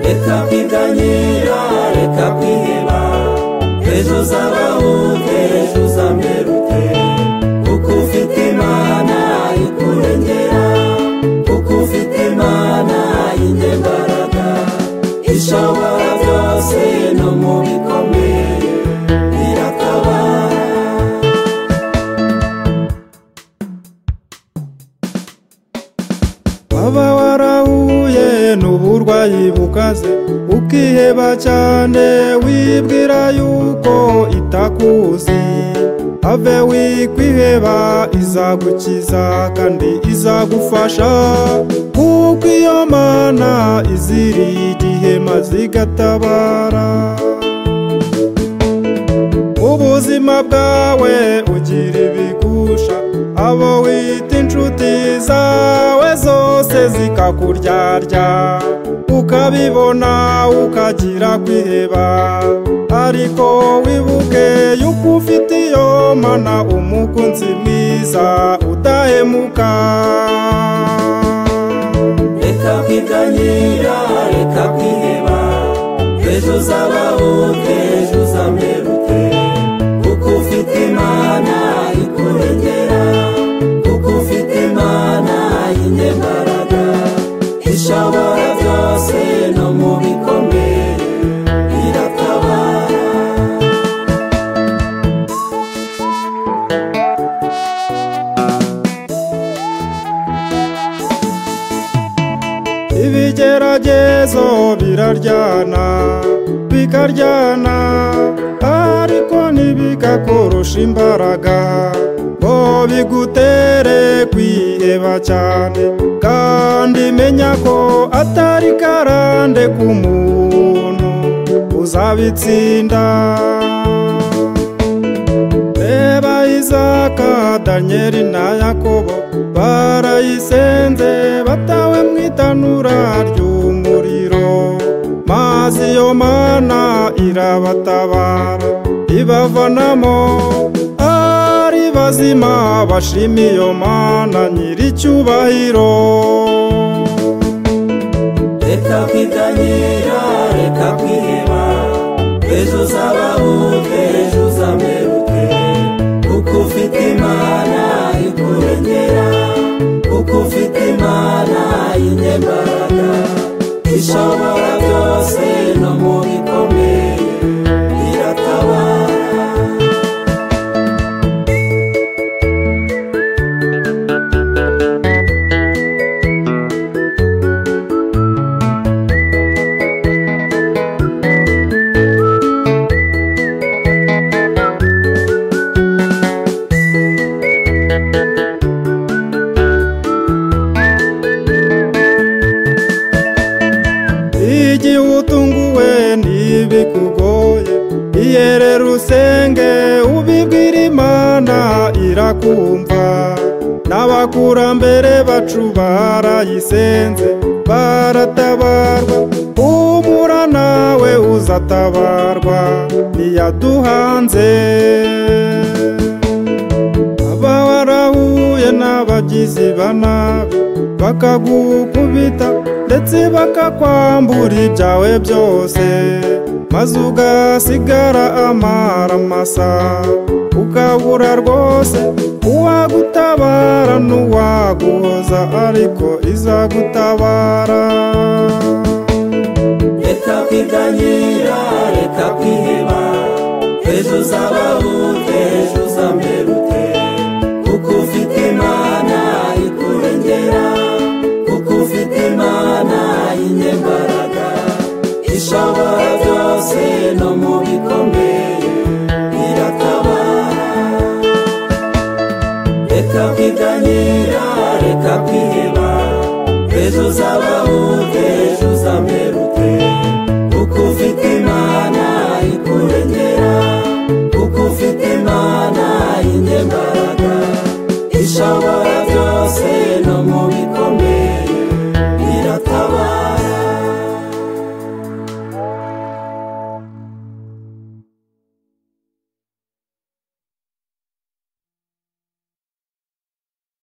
reka twiganyira reka twiheba ejo uzabahuke ejo uzameruke kuko ufite imana ikurengera kuko ufite imana y'inyembaraga ishobora byose no mu bikomeye iratabara waba warahuye n'uburwayi bukaze ukiheba cyane wibwira yuko itakuzi have wikwiheba izagukiza kandi izagufasha kuko iyo mana iziriye igihe maze igatabara ubuzima bwawe ugira ibigusha abo wita inshuti zawe zose zikakuryarya ukabibona ukagira kwiheba ariko wibuke yuko ufite iyo mana umukunzi mwiza udahemuka reka kwiganyira reka kwiheba ejo uzabahuke ejo uzameruke kuko ufite imana ikurengera kuko ufite imana y'inyembaraga ishobora byose no mu bikomeye iratabara ibigeragezo biraryana bikaryana ariko ntibigakorosha imbaraga ngo bigutere kwiheba cyane kandi menya ko atari karande ku muntu uzabitsinda reba izaka danyeli na yakobo barayisenze batawe mu itanura ry'umuriro maze iyo mana irabatabara ibavanamo ari bazima bashima iyo mana nyir'icyubahiro reka kwiganyira reka kwiheba ejo uzabahuke ejo uzameruke kuko ufite imana ikurengera kuko ufite imana y'inyembaraga ishobora byose no mu bikomeye iratabara igihe utunguwe ntibikugoye iyerera usenge ubibwira imana irakumva n'abakurambere bacu barayisenze baratabarwa humura nawe uzatabarwa ntiyaduhanze aba warahuye n'abagizi ba nabi bakagukubita ndetse bakakwambura ibyawe byose maze ugasigara amara masa ukabura rwose uwagutabara n'uwaguhoza ariko izagutabara reka kwiganyira reka kwiheba ejo uzabahuke ejo uzameruke kuko ufite imana ikurengera kuko ufite imana y'inyembaraga ishobora byose no mu bikomeye iratabara reka kwiganyira reka kwiheba ejo uzabahuke ejo uzameruke kuko ufite imana ikurengera kuko ufite imana y'inyembaraga ishobora byose no mu bitabo